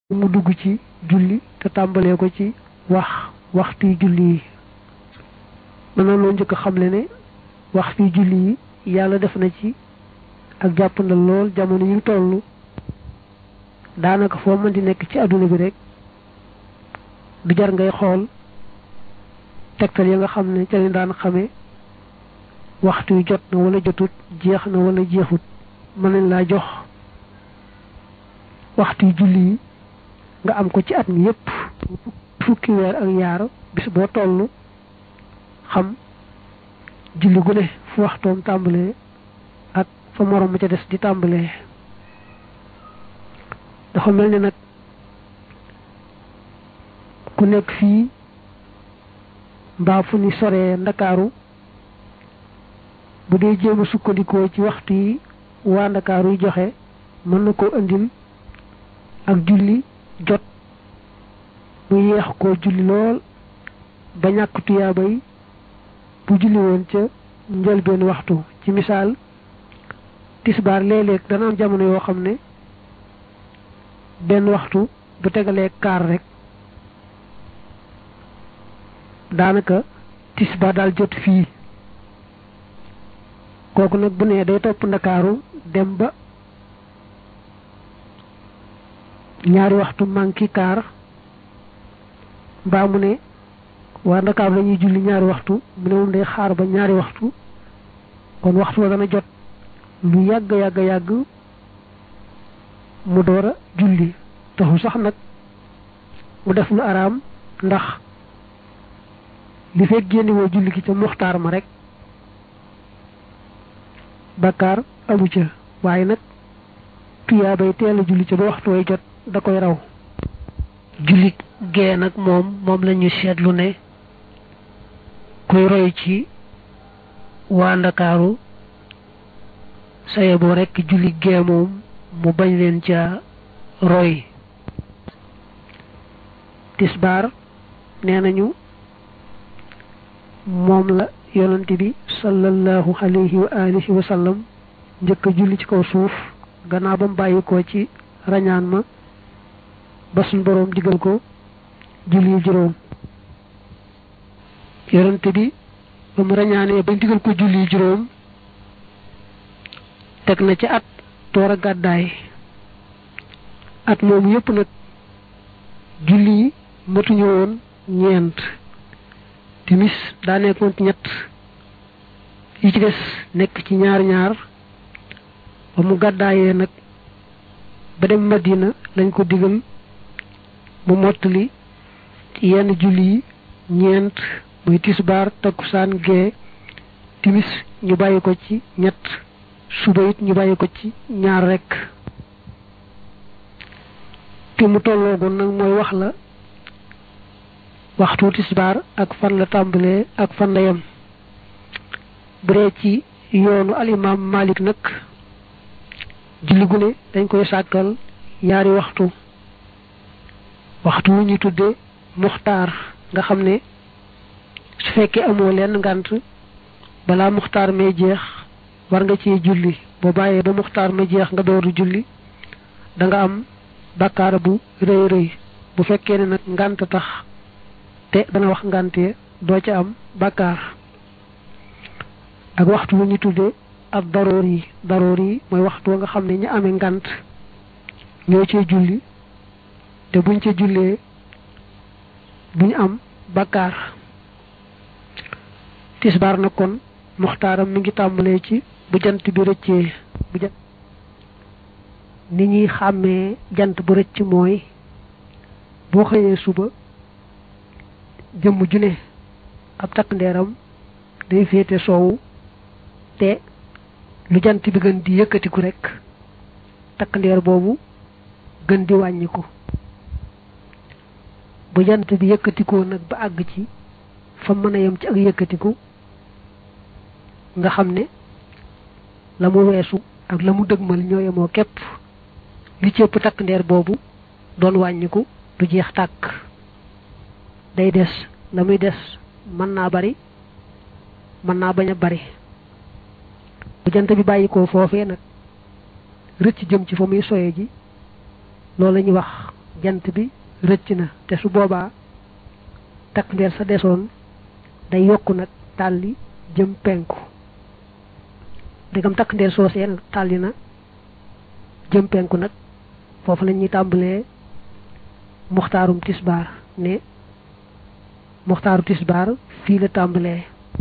mu dugg ci julli te tàmbalee ko ci wax waxtu julli yi mën na loo njëkk a xamle ne waxtu julli yi yàlla def na ci ak jàpp na lool jamono yi toll daanaka foo mën di nekk ci adduna bi rek du jar ngay xool tegtal yi nga xam ne ca lañ daan xamee waxtu yu jot na wala jotut jeex na wala jeexut mën nañ laa jox waxtu julli yi nga am ko ci at mi yépp fukki weer ak yaar bis boo toll xam julli gu ne fu waxtoom tàmbalee ak fa morom ma ca des di tàmbalee dafa mel ni nag ku nekk fii mbaa fu ni soree ndakaaru bu dee jéem a sukkandikoo ci waxtu yi waa ndakaaru yi joxe mën na koo indil ak julli jot mu yeex koo julli lool ba ñàkk tuyaabay bu julli woon ca njëlbeen waxtu ci misaal tisbaar léeg-léeg dana am jamono yoo xam ne benn waxtu bu tegalee kaar rek daanaka tisbaar daal jot fii kooku nag bu nee day topp ndakaaru dem ba ñaari waxtu manki kaar mbaa mu ne waa ndakaaru lañuy julli ñaari waxtu mu ne moom day xaar ba ñaari waxtu kon waxtu wa dana jot lu yàgg yàgg yàgg mu door a julli taxu sax nag mu def lu araam ndax li fekk génne woo julli gi ca muxtaar ma rek bakkaar amu ca waaye nag tuyaa bay teel a julli ca ba waxtu way jot da koy raw julli gee nag moom moom lañu seetlu ne kuy roy ci waa ndakaaru saye boo rekk julli gee moom mu bañ leen ca roy tisbaar nee nañu moom la yonent bi sallallahu alayhi wa alihi wa sallam njëkk a julli ci kaw suuf gannaaw ba mu bàyyi ko ci rañaan ma ba suñ boroom digal ko julli juróom yonent bi ba mu rañaanee bañ digal ko julli juróom teg na ci at door a gàddaay at moom yépp nag julli matuñu woon ñeent timis daa nekkoon ci ñett yi ci des nekk ci ñaar ñaar ba mu gàddaayee nag ba dem Madina lañ ko digal mu mottali ci yenn julli yi ñeent muy tisbaar takkusaan gee timis ñu bàyyi ko ci ñett suba it ñu bàyyi ko ci ñaar rekk te mu tolloogoon nag mooy wax la waxtu tisbaar ak fan la tàmbalee ak fan la yem bu dee ci yoonu alimaam Malik nag julli gu ne dañ koy sàkkal yaari waxtu waxtu wu ñu tudde muxtaar nga xam ne su fekkee amoo lenn ngànt balaa muxtaar may jeex war nga ci julli boo bàyyee ba muxtaar ma jeex nga dooru julli da nga am bàkkaar bu rëy rëy bu fekkee ne nag ngànt tax te dana wax ngàntee doo ca am bàkkaar ak waxtu wu ñu tudde ak daroor yi daroor yi mooy waxtu wa nga xam ne ñu amee ngànt ñoo cee julli te buñ ca jullee duñ am bàkkaar tisbaar na kon muxtaaram mi ngi tàmbalee ci bu jant bi rëccee bu jant ni ñuy xàmmee jant bu rëcc mooy boo xëyee suba jëmm ju ne ab takk ndeeram day féete soowu te lu jant bi gën di yëkkatiku rekk takk ndeer boobu gën di wàññiku bu jant bi yëkkatikoo nag ba àgg ci fa mën a yem ci ak yëkkatiku nga xam ne la mu weesu ak la mu dëgmal ñoo yemoo képp li ci ëpp takk ndeer boobu doon wàññiku du jeex tàkk day des la muy des mën naa bari mën naa bañ a bari bu jant bi bàyyi ko foofee nag rëcc jëm ci fa muy soye ji loolu la ñuy wax jant bi rëcc na te su boobaa takk ndeer sa desoon day yokku nag tàlli jëm penku dégam takk ndeer soosee nag tàlli na jëm penku nag foofu la ñuy tàmbalee muxtaarum tisbaar ne muxtaaru tisbaar fii la tàmbalee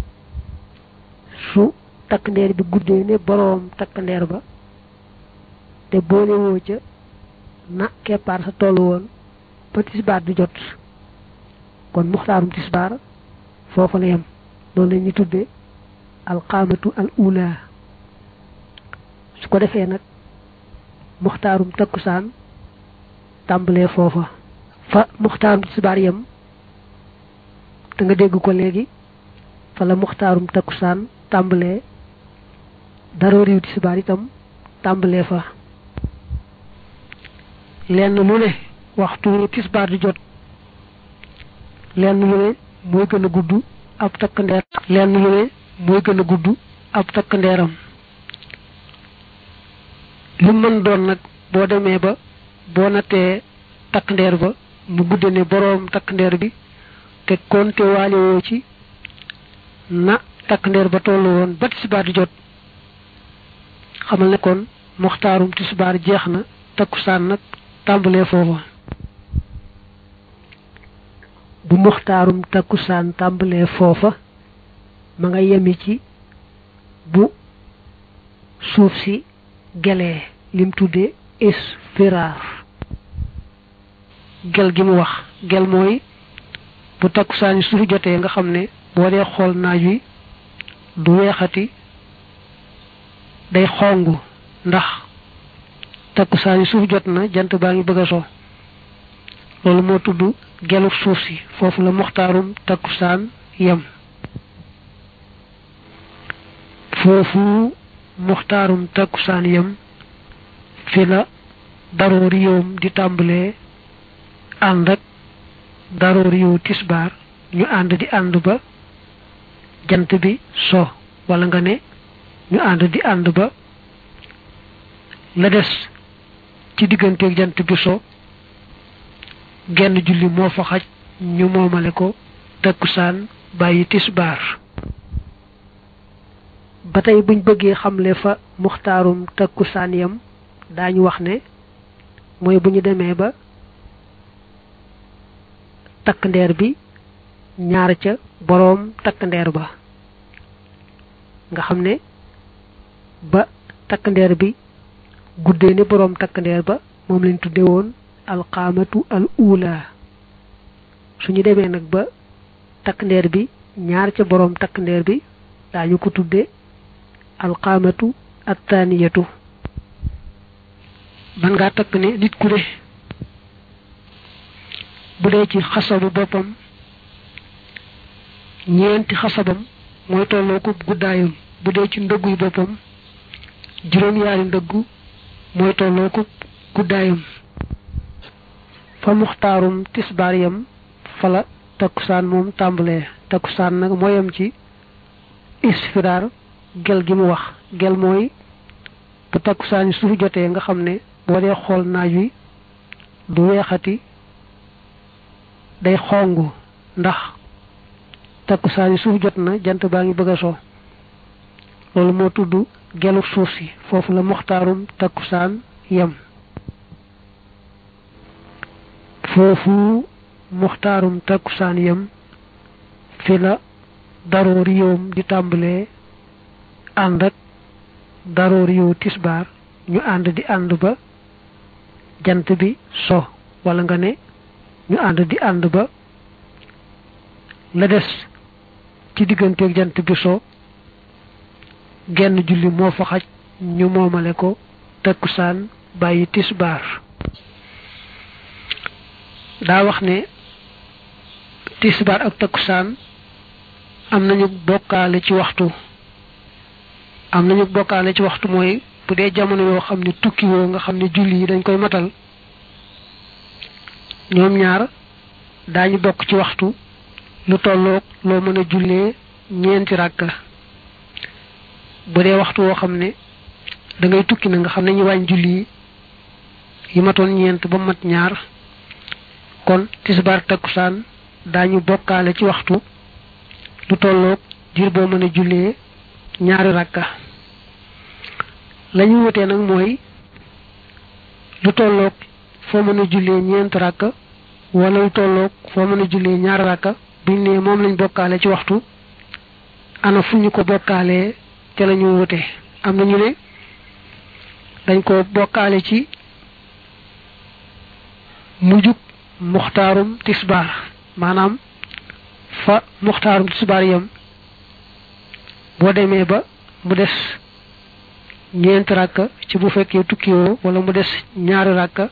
su takk ndeer bi guddee ne boroom takk ndeer ba te boole woo ca na keppaar sa tollu woon ba tisbaar di jot kon muxtaarum tisbaar foofu la yem loolu la ñuy tudde alqaamatu al ula su ko defee nag muxtaarum takkusaan tàmbalee foofa fa muxtaarum tisbaar yem te nga dégg ko léegi fa la muxtaarum takkusaan tàmbalee dara riw tisbaar itam tàmbalee fa lenn lu ne waxtu tisbaar di jot lenn lu ne mooy gën a gudd ab takk ndeer lenn lu ne mooy gën a gudd ab takk ndeeram lu mën doon nag boo demee ba boo nattee takk ndeer ba mu gudde ne boroom takk ndeer bi te konte waale woo ci na takk ndeer ba tollu woon ba tisbaar di jot xamal ne kon muxtaarum tisbaar jeex na takkusaan nag tàmbalee foofa bu muxtaarum takkusaan tàmbalee foofa ma nga yemi ci bu suuf si gelee lim tudde isfiraar gel gi mu wax gel mooy bu takkusaan yi suuf jotee nga xam ne boo dee xool naaj wi du weexati day xongu ndax takkusaan yi suuf jot na jant baa ngi bëgg a so loolu moo tudd gelu suuf si foofu la muxtaarum takkusaan yem foofu muxtaarum takkusaan yem fi la daroori yowm di tàmbalee ànd ak daroori yow tisbaar ñu ànd di ànd ba jant bi so wala nga ne ñu ànd di ànd ba la des ci digganteeg jant bi so genn julli moo fa xaj ñu moomale ko takkusaan bàyyi tisbaar ba tey buñ bëggee xamle fa muxtaarum takkusaan yam daañu wax ne mooy bu ñu demee ba takk ndeer bi ñaar ca boroom takk ndeer ba nga xam ne ba takk ndeer bi guddee ne boroom takk ndeer ba moom lañ tudde woon alqaamatu al ula suñu demee nag ba takk ndeer bi ñaar ca boroom takk ndeer bi daañu ko tudde alqaamatu attaniyatu man ngaa takk ne nit ku ne bu dee ci xasabu boppam ñeenti xasabam mooy tolloo ko guddaayam bu dee ci ndëgguy boppam juróom-yaari ndëggu mooy tolloo ko guddaayam fa muxtaarum tisbaar yam fala takkusaan moom tàmbalee takkusaan nag mooyam ci isfiraar gel gi mu wax gel mooy bu takkusaan yi suuf jotee nga xam ne boo dee xool naaj wi du weexati day xongu ndax takkusaan yi suuf jot na jant baa ngi bëgg a so loolu moo tudd gelu suuf si foofu la muxtaarum takkusaan yem foofu muxtaarum takkusaan yem fi la daroori yowm di tàmbalee ànd ak daroori yow tisbaar ñu ànd di ànd ba jant bi so wala nga ne ñu ànd di ànd ba la des ci digganteeg jant bi so genn julli moo fa xaj ñu moomale ko takkusaan bàyyi tisbaar daa wax ne tisbaar ak takkusaan am nañu bokkaale ci waxtu am nañu bokkaale ci waxtu mooy bu dee jamono yoo xam ne tukki woo nga xam ne julli yi dañ koy matal ñoom ñaar daañu bokk ci waxtu lu tolloog loo mën a jullee ñeenti ràkka bu dee waxtu woo xam ne da ngay tukki na nga xam ne ñu wàññ julli yi yi matoon ñeent ba mat ñaar kon tisbaar takkusaan daañu bokkaale ci waxtu lu tolloog diir boo mën a jullee ñaari rakka lañu wutee nag mooy lu tolloog foo mën a jullee ñeent rakka wala lu tolloog foo mën a jullee ñaari rakka buñ ne moom lañ bokkaale ci waxtu ana fu ñu ko bokkaalee ca la ñu wute am na ñu ne dañ ko bokkaale ci mujjug muxtaarum tisbaar maanaam fa muxtaarum tisbaar yam boo demee ba mu des ñeent rakka ci bu fekkee tukkiwoo wala mu des ñaari rakka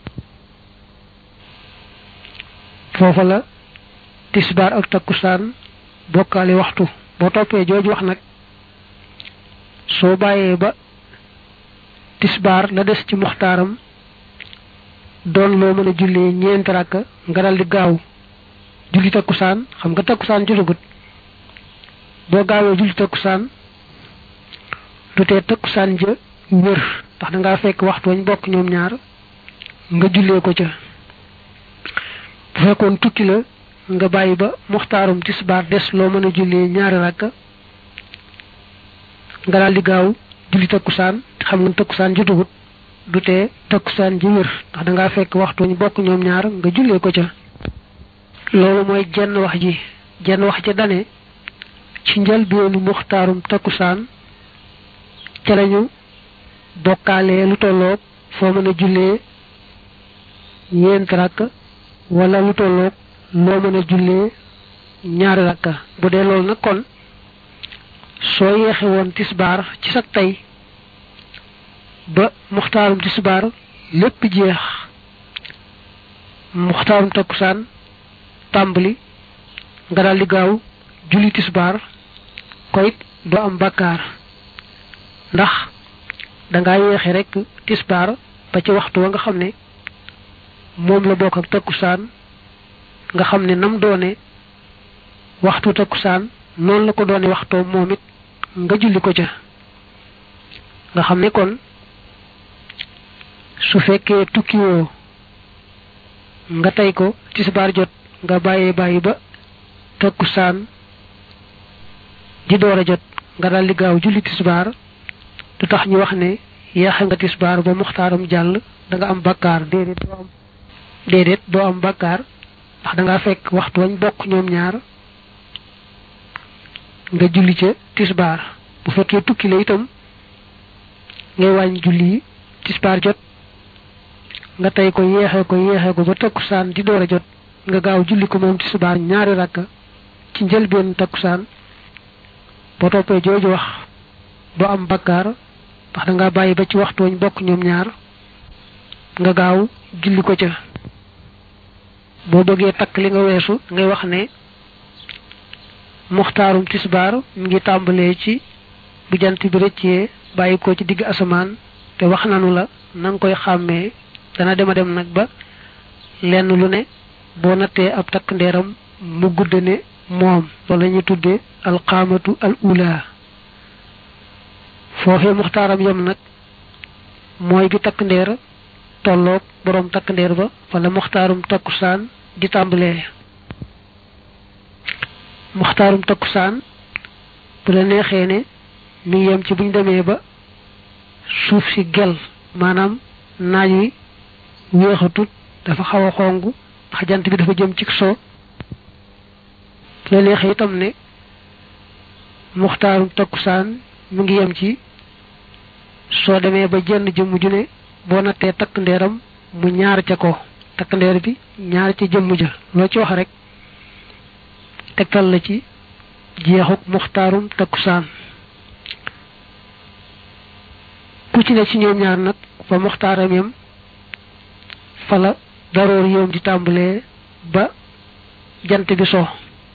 foofa la tisbaar ak takkusaan bokkaale waxtu boo toppee jooju wax nag soo bàyyee ba tisbaar la des ci muxtaaram doon loo mën a jullee ñeent rakka nga dal di gaaw julli takkusaan xam nga takkusaan jotagut boo gaawee julli takkusaan du tee takkusaan ja wër ndax da ngaa fekk waxtu wañ bokk ñoom ñaar nga jullee ko ca bu fekkoon tukki la nga bàyyi ba muxtaarum tisbaar des loo mën a jullee ñaari rakka nga daal di gaaw julli takkusaan xam nga takkusaan jotagut du tee takkusaan ji wër ndax da ngaa fekk waxtu wañ bokk ñoom ñaar nga jullee ko ca loolu mooy jenn wax ji jenn wax ja dane ci njëlbeenu muxtaarum takkusaan ca lañu bokkaalee lu tolloog foo mën a jullee ñeent rakk wala lu tolloog loo mën a jullee ñaari rakka bu dee loolu nag kon soo yeexe woon tisbaar ci sa tey ba muxtaarum tisbaar lépp jeex muxtaarum takkusaan tàmbali nga daal di gaaw julli tisbaar koyit doo am bakkaar ndax dangaa yeexe rek tisbaar ba ci waxtu wa nga xam ne moom la bokk ak takkusaan nga xam ne nam doone waxtu takkusaan noonu la ko doone waxtoo moom it nga julli ko ca nga xam ne kon su fekkee tukkiwoo nga tey ko tisbaar jot nga bàyyee bàyyi ba takkusaan di door a jot nga daldi gaaw julli tisbaar du tax ñu wax ne yeexe nga tisbaar ba muxtaaram jàll da nga am bakkaar déedéet doo am déedéet doo am bakkaar ndax da nga fekk waxtu wañ bokk ñoom ñaar nga julli ca tisbaar bu fekkee tukki la itam ngay wàññi julli yi tisbaar jot nga tey ko yeexee ko yeexee ko ba takkusaan di door a jot nga gaaw julli ko moom tisbaar ñaari rakka ci njëlbeen takkusaan boo toppee jooju wax doo am bakkaar ndax da nga bàyyi ba ci waxtu wañ bokk ñoom ñaar nga gaaw julli ko ca boo bëggee takk li nga weesu ngay wax ne muxtaarum tisbaar mi ngi tàmbalee ci bu jant bi rëccee bàyyi ko ci digg asamaan te wax nanu la na nga koy xàmmee dana dema dem nag ba lenn lu ne boo nattee ab takk ndeeram mu gudd ne moom loolu la ñuy tuddee alxaamatu al ula foofee muxtaaram yam nag mooy bi takk ndeer tolloog boroom takk ndeer ba wala muxtaarum takkusaan di tàmbalee muxtaarum takkusaan bu la neexee ne mi ngi yem ci buñ demee ba suuf si gel maanaam naaj wi weexatut dafa xaw a xong ndax jant bi dafa jëm ci soo bu la neexee itam ne muxtaarum takkusaan mu ngi yem ci soo demee ba jenn jëmm ju ne boo nattee takk ndeeram mu ñaar ca ko takk ndeer bi ñaar ca jëmm ja loo ci wax rek tegtal la ci jeexuk muxtaarum takkusaan ku ci ne ci ñoom ñaar nag fa muxtaaram yam fa la daroor yoom di tàmbalee ba jant bi so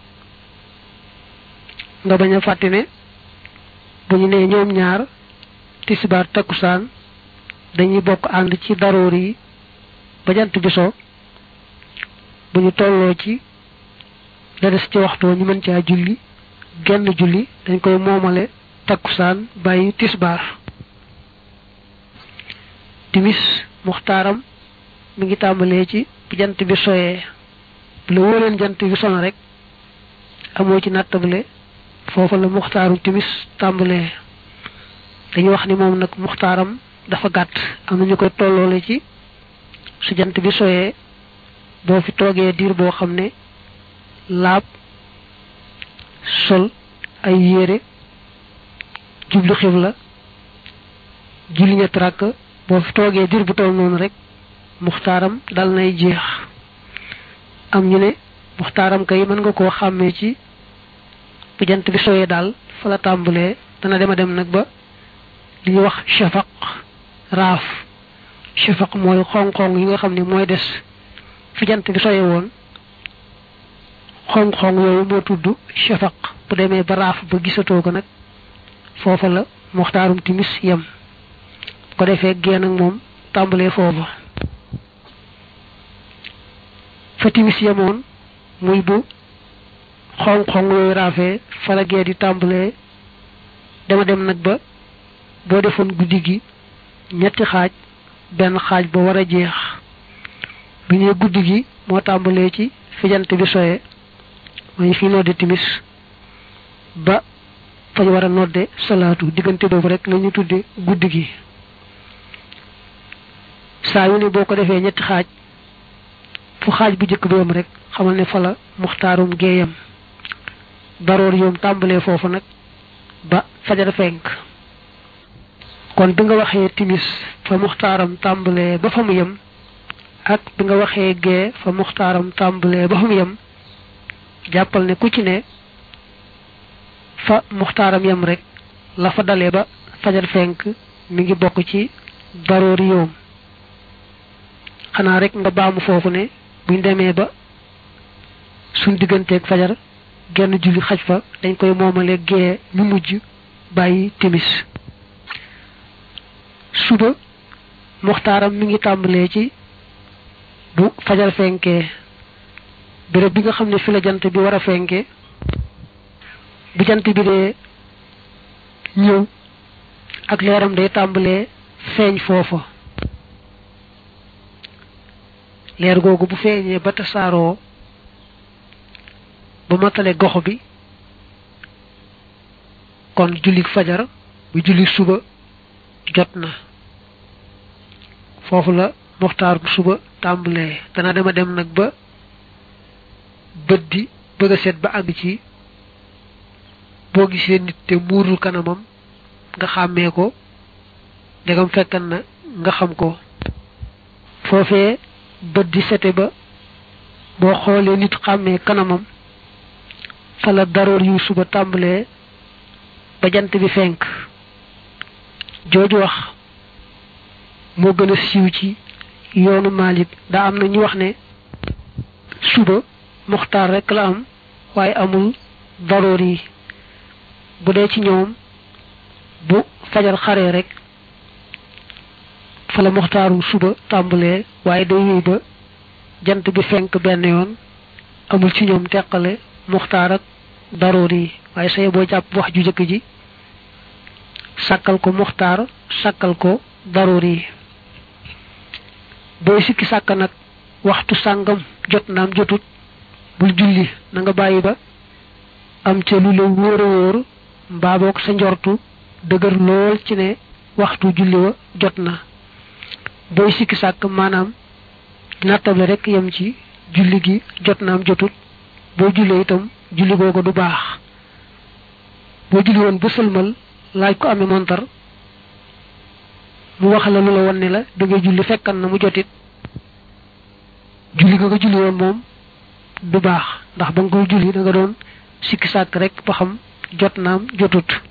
nga bañ a fàtte ne bu ñu nee ñoom ñaar tisbaar takkusaan dañuy bokk ànd ci daroor yi ba jant bi so bu ñu tolloo ci la des ci waxtoo ñu mën caa julli genn julli dañ koy moomale takkusaan bàyyi tisbaar timis muxtaaram mi ngi tàmbalee ci bu jant bi soyee bu la wóoreen jant bi sono rek amoo ci nattable foofa la muxtaaru timis tàmbalee dañuy wax ni moom nag muxtaaram dafa gàtt am na ñu koy tolloole ci su jant bi soyee boo fi toogee diir boo xam ne laab sol ay yére jublu xibla julli ñett rakk boo fi toogee diir bu toll noonu rek muxtaaram dal nay jeex am ñu ne muxtaaram kay mën nga koo xàmmee ci bu jant bi soyee daal fa la tàmbalee dana dema dem nag ba li ñuy wax shafaq raaf shafaq mooy xong-xong yi nga xam ne mooy des fi jant bi soye woon xong-xong yooyu moo tudd shafaq bu demee ba raaf ba gisatoo ko nag foofa la muxtaarum timis yem ko defee génn ak moom tàmbalee foofa fa timis yemoon muy bu xong-xong yooyu raafee fa la gee di tàmbalee dama dem nag ba boo defoon guddi gi ñetti xaaj benn xaaj ba war a jeex bu ñuy guddi gi moo tàmbalee ci fi jant bi soye mooy fi nodde timis ba fañ war a nodde salaatu diggante boobu rek la ñu tudde guddi gi saa yu ne boo ko defee ñetti xaaj fu xaaj bu jëkk bi yam rek xamal ne fa la muxtaarum géeyam daroor yoom tàmbalee foofu nag ba fajar fenk kon bi nga waxee timis fa muxtaaram tàmbalee ba fa mu yem ak bi nga waxee gee fa muxtaaram tàmbalee ba fa mu yem jàppal ne ku ci ne fa muxtaaram yem rek la fa dalee ba fajar fenk mi ngi bokk ci daroori yoom xanaa rek nga baamu foofu ne buñ demee ba suñ digganteeg fajar genn julli xaj fa dañ koy moomale gee ñu mujj bàyyi timis suba muxtaaram mi ngi tàmbalee ci bu fajar fenkee béréb bi nga xam ne fi la jant bi war a fenke bu jant bi dee ñëw ak leeram day tàmbalee feeñ foofa leer googu bu feeñee ba tasaaroo ba matale gox bi kon jullik fajar bu jullik suba jot na foofu la muxtaar bu suba tàmbalee dana dema dem nag ba bët di bëgg a set ba àgg ci boo gisee nit te muurul kanamam nga xàmmee ko ndegam fekkan na nga xam ko foofee bët di sete ba boo xoolee nit xàmmee kanamam fa la daroor yu suba tàmbalee ba jant bi fenk jooju wax moo gën a siiw ci yoonu Malik daa am na ñu wax ne suba muxtaar rek la am waaye amul daroor yi bu dee ci ñoom bu fajar xaree rek fa la muxtaaru suba tàmbalee waaye day wéy ba jant bi fenk benn yoon amul ci ñoom teqale muxtaar ak daroor yi waaye say boo jàpp wax ju jëkk ji sàkkal ko muxtaar sàkkal ko daroor yi booy sikki sàkk nag waxtu sàngam jot naam jotut bul julli na nga bàyyi ba am ca lu la wóor a wóor mbaa boog sa njortu dëgër lool ci ne waxtu julli wa jot na booy sikki sàkk maanaam nattable rek yem ci julli gi jot naam jotut boo jullee itam julli googu du baax boo julli woon ba sëlmal laaj ko amee montar mu wax la lu la won ne la da ngay julli fekkan na mu jotit julli ga nga julli woon moom du baax ndax ba nga koy julli da nga doon sikki sàkk rek ba xam jot naam jotut